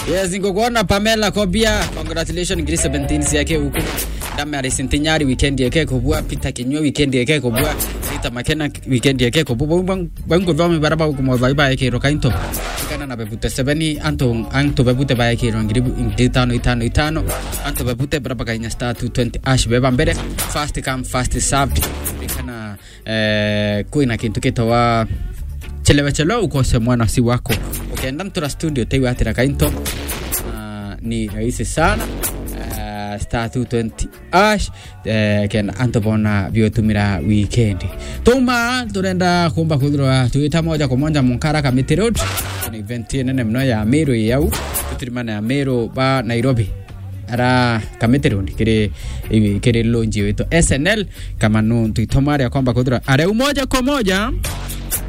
yes ngogona pamela kobia congratulations ngiri 17 siake huku dame arisintinyari weekend yake kubwa peter kinywa weekend yake kubwa rita makena weekend yake kubwa bango vami baraba huku vaiba yake rokainto kana na bebute 7 anto anto bebute ba yake ngiri ngiri tano itano itano anto bebute baraba kanya star 220 ash beba mbere fast come fast served kana eh kuina kintu kitawa chelewa chelewa ukose mwana si wako ukienda mtura studio teiwatira kainto uh, ni rahisi sana uh, star 220 ash uh, kenda anto bona biotumira weekend tuma turenda kumba kuthirwa tuita moja kwa moja munkara kamiti road ni event nene mno ya miru yau tutirimana ya miru ba nairobi ara kamiti road kiri kiri lonji wetu snl kama nu tuitomaria kwamba kuthirwa are moja kwa moja